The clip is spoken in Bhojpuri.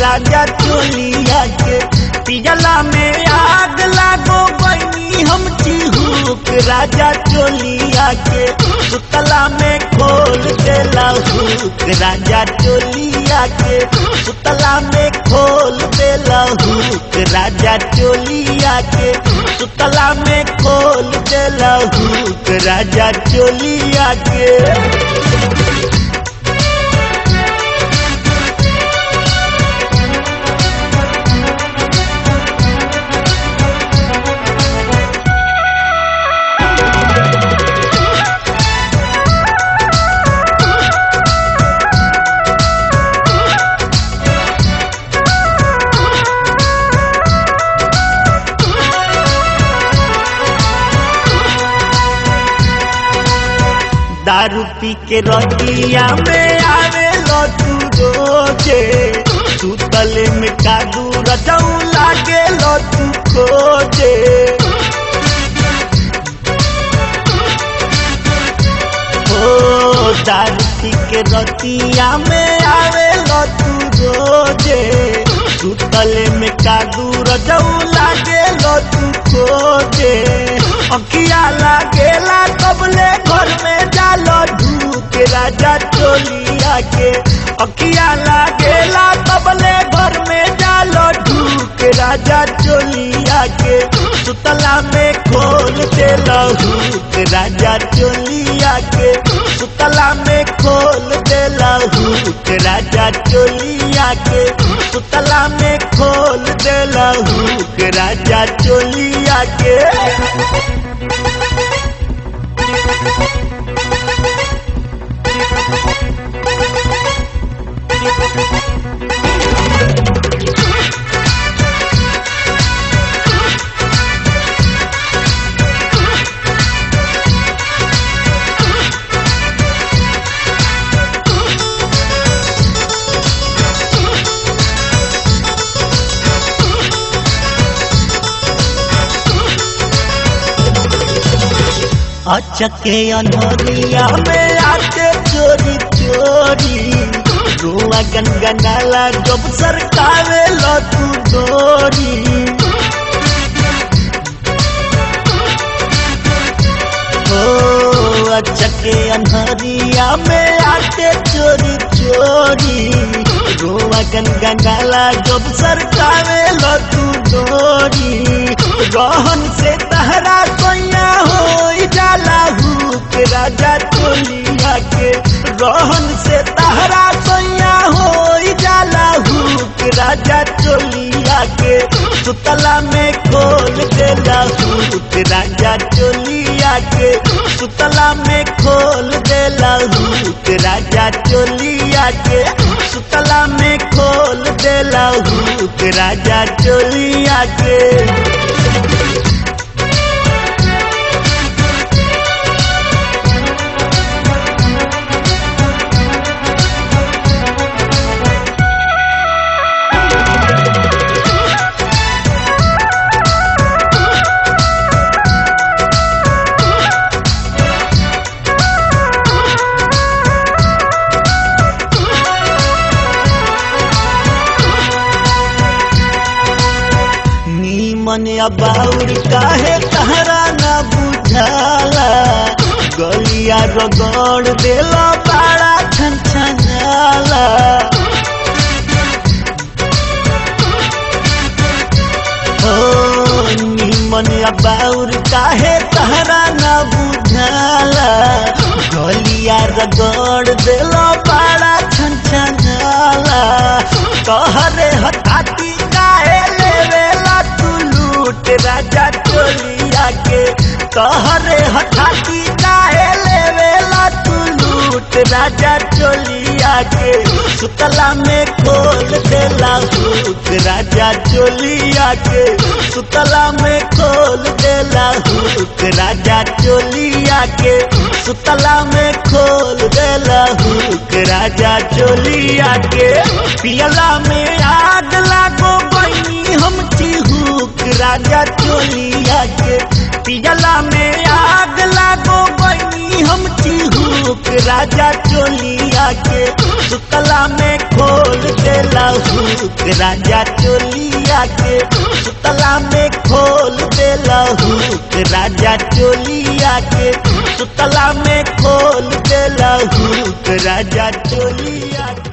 राजा चोलिया के पियला में आग लागो बनी हम चिहुक राजा चोलिया के सुतला में खोल देला हुक राजा चोलिया के सुतला में खोल देला हुक राजा चोलिया के सुतला में खोल देला हुक राजा चोलिया के दारू पी के रतिया में आवे तू रोजे सुतले में कादू रजऊ लागे तू खोजे ओ दारू पी के रतिया में आवे तू रोजे सुतले में कादू रजऊ लागे तू खोजे अखिया लागेला कबले घर में जालो ढूक राजा चोलिया के अखिया लागेला कबले घर में जालो ढूक राजा चोलिया के सुतला में खोल दे लहूक राजा चोलिया के सुतला में खोल दे लहूक राजा चोलिया के सुतला में खोल दे लहूक राजा चोलिया के अचके अनहरिया में आके चोरी चोरी रुआ गनगनाला जब सरकावे लो तू डोरी ओ अचके अनहरिया में आके चोरी चोरी रुआ गनगनाला जब सरकावे लो तू डोरी रहन से तहरा कोया हो जाला हुक राजा चोलिया के रहन से तहरा कोया हो जाला हुक राजा चोलिया के सुतला में खोल देला हुक राजा चोलिया के सुतला में खोल देला हुक राजा चोलिया के सुतला में खोल देला हुक राजा चोलिया के मन अबाउर काहे तहरा न बुझाला गलिया रगड़ देला बड़ा छन छनाला ओ निमन अबाउर काहे तहरा न बुझाला गलिया रगड़ देला बड़ा छन छनाला कहरे हटाती काहे लेवेला लूट राजा चोलिया के कहरे हठाती काहे लेवेला तू लूट राजा चोलिया के सुतला में खोल देला हुक राजा चोलिया के सुतला में खोल देला हुक राजा चोलिया के सुतला में खोल देला हुक राजा चोलिया के पियला में आग लागो बनी हम चिहुक राजा चोलिया के पियला में आग लागो बनी हम चिहुक राजा चोलिया के सुतला में खोल खोल देला हुक राजा चोलिया के सुतला में खोल देला हुक राजा चोलिया के सुतला में खोल देला हुक राजा चोलिया के